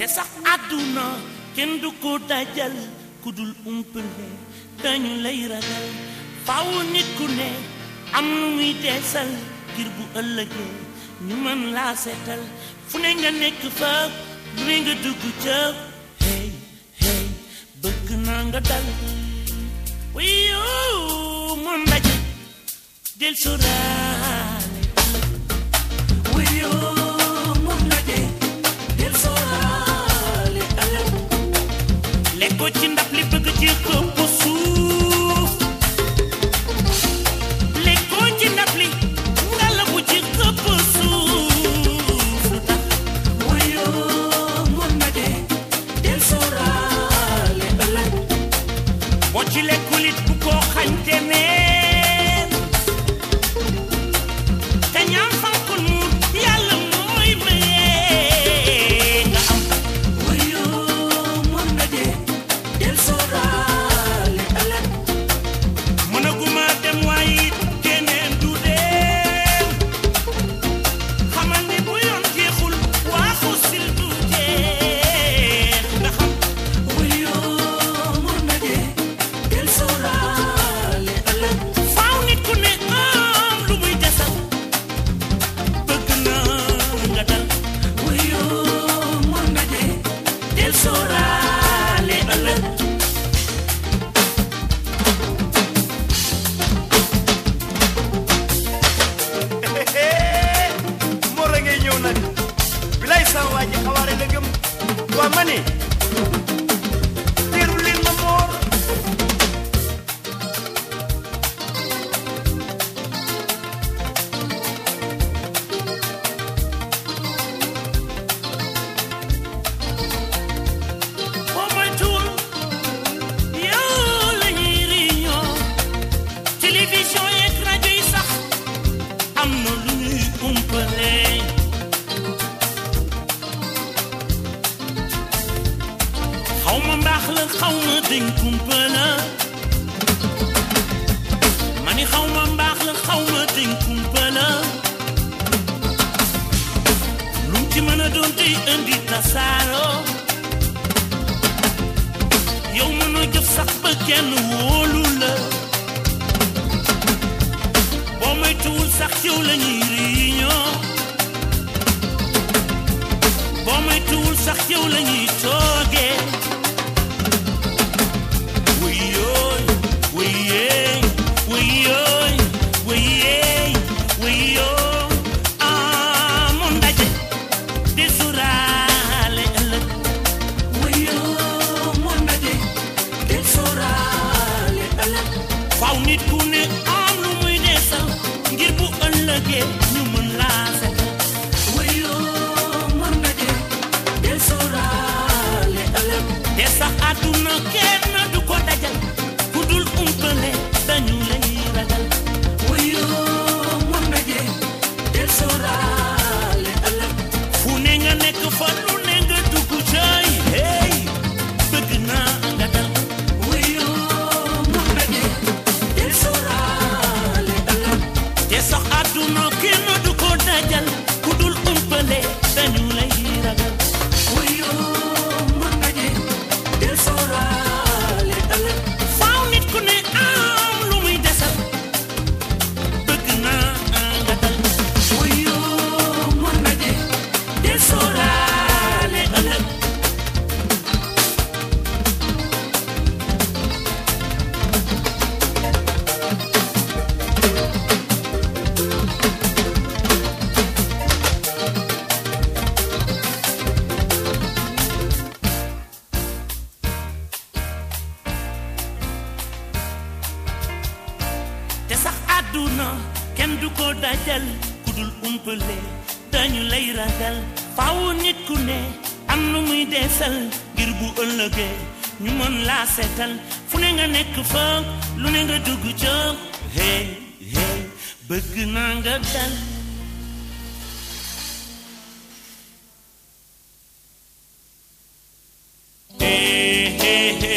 te sax àdduna kenn du ko dajal ku dul umpale dañu lay ragal faaw nit ku ne am lu muy deesal ngir bu ëllëgee ñu mën laa seetal fu ne nga nekk fa lu ne nga dugg ca hey hey bëgg naa nga dal wiyo moom ndaje del soraale wiyo moom ndaje del soraale ëllëg lekkoo ci ndab li bëgg ci këpp suuf lekkoo ci ndab li nga la bu ci këpp suuf lu tax wiyo moom ndaje del soraale ëllëg boo ci lekkul it bu ko xañte neen te ñaam fankul muur yàlla mooy mayee nga am wuyu mën na dee del sóoraale ëllëg mënaguma dem waaye it keneen du dem xamal ni bu yoon jeexul waaxu sil du jeex nga xam wuyu mën na dee del sóoraale ëllëg faaw nit ku ne am lu muy desal bëgg na nga dal wuyu mën na dee del sóoraale ëllëg Mor a ngay ñëw nag bilay sama waa ji xawaare la gëm waa ma ni teeru leen ma Mor boo moytuwul yow la ñuy réunion télévision yeeg rajo yi sax am na lu ñuy umpale xaw ma mbaax la xaw ma dañ kumpala ma ni xaw ma mbaax la xaw ma dañ kumpala lu mu ci mën a doon tey indi tasaaroo yow mënoo jëf sax ba kenn wóolu la boo moytuwul sax yow la ñuy réunion boo moytuwul sax yow la ñuy toogee wuyooy wuyee wuyooy wuyee wuyoo ah moom ndaje di suraale ëllëg wuyoo moom ndaje di suraale ëllëg faw nit ku ne am lu muy desal ngir bu ëllëgee ñu mën laa setal wuyoo moom ndaje di suraale ëllëg te sax àdduna kenn du ko dajal ku dul umpale dañu lay ragal wuyoo moom ndaje di suraale ëllëg fu ne nga nekk fa lu ne nga dugg cay hey bëgg naa nga dal wuyoo moom ndaje di suraale ëllëg te sax àdduna kenn du ko dajal ku dul umpale dañu lay ragal wuyoo moom ndaje di suraale ëllëg faaw nit ku ne am lu muy desal bëgg naa nga dal wuyoo moom ndaje di suraale ëllëg te sax àdduna kenn du ko dajal ku dul umpale dañu lay ragal faaw nit ku ne am nu muy deesal ngir bu ëllëgee ñu mën laa seetal fu ne nga nekk fa lu ne nga dugg ca hey hey bëgg naa nga dal hey hey hey